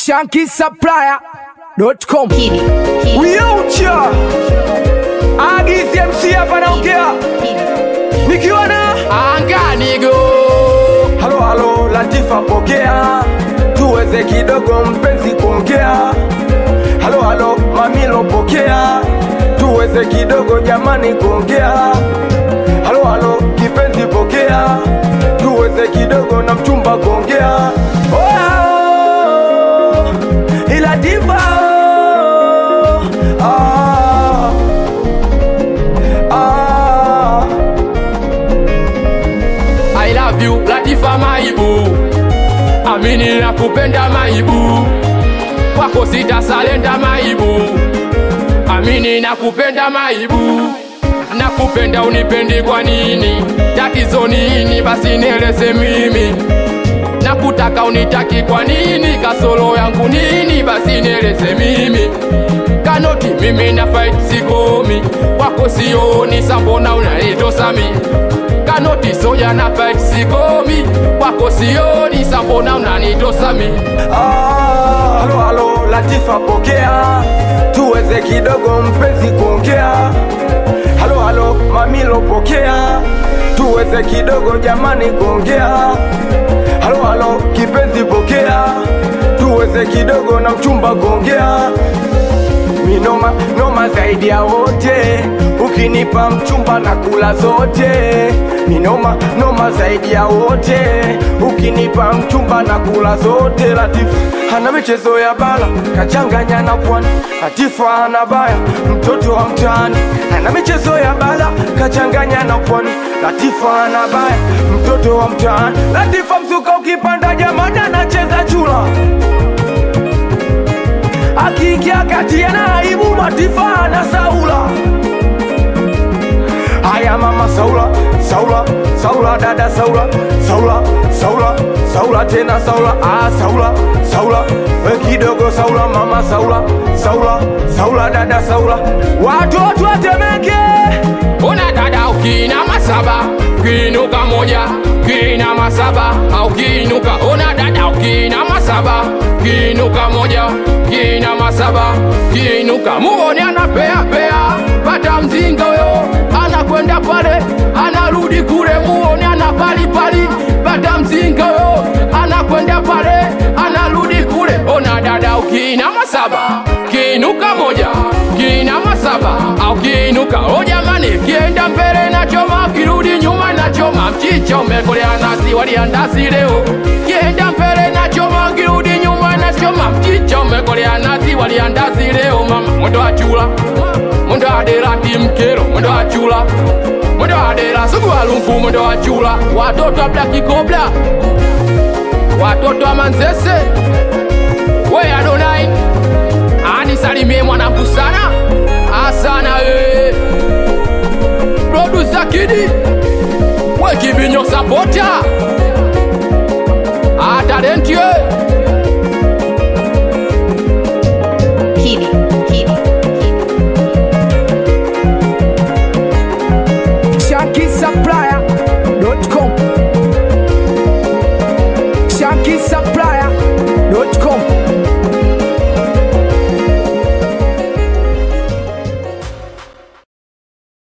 shankisupplier.com. Kidi. Kidi. Uyaucha Agisi MC hapa naongea Kidi. nikiwa na Anganigo halo halo Latifa pokea tuweze kidogo mpenzi kuongea halo halo Mamilo pokea tuweze kidogo jamani kuongea halo halo kipenzi pokea tuweze kidogo na mchumba kuongea Oya, ila diva ah, ah. I love you Latifa Maibu Amini na kupenda Maibu Kwako sitasalenda Maibu Amini na kupenda Maibu Nakupenda unipendi kwa nini Tatizo nini basi nieleze mimi Nakutaka unitaki kwa nini Kasoro yangu nini basi nieleze mimi Kanoti mimi na fight sikomi Kwako sioni sambona unanitosa mimi Kanoti soja na fight sikomi Kwako sioni sambona unanitosa mimi Ah, halo halo Latifa pokea tuweze kidogo mpenzi kuongea halo halo Mamilo pokea tuweze kidogo jamani kuongea halo halo kipenzi pokea tuweze kidogo na mchumba kuongea minoma noma zaidi ya wote ukinipa mchumba na kula zote minoma noma zaidi ya wote ukinipa mchumba na kula zote latifu hana michezo ya bala kachanganya na pwani latifa ana baya mtoto wa mtaani hana michezo ya bala kachanganya na pwani latifa ana baya mtoto wa mtaani latifa mzuka ukipanda jamani anacheza chula akiingia kati ana aibu matifa na Saula. Haya mama Saula, Saula, Saula dada Saula, Saula, Saula, Saula tena Saula, ah Saula, Saula, we kidogo Saula mama Saula, Saula, Saula dada Saula, watoto watemeke Una dada ukina masaba Kinuka moja Kina masaba Au kinuka Una dada ukina masaba Kinuka moja Kina masaba Kinuka Muone anapea pea Pata mzinga huyo Anakwenda pale Anarudi kule Muone ana pali pali Pata mzinga huyo Anakwenda pale Anarudi kule Ona dada ukina masaba Kinuka moja Kina masaba Au kinuka O jamani kienda mbele na choma Kirudi nyuma na choma Mchicha umekolea nasi waliandasi leo Kienda mbele na choma Kirudi nyuma na choma Mchicha umekolea nasi waliandasi leo Mama mwendo wa chula Mwendo wa dera kimkero Mwendo wa chula Mwendo wa dera sugu wa lumfu Mwendo wa chula Watoto wa blaki kobla Watoto wa manzese We Adonai anisalimie mwanangu sana asana e produsa kidi we kibinyo sapota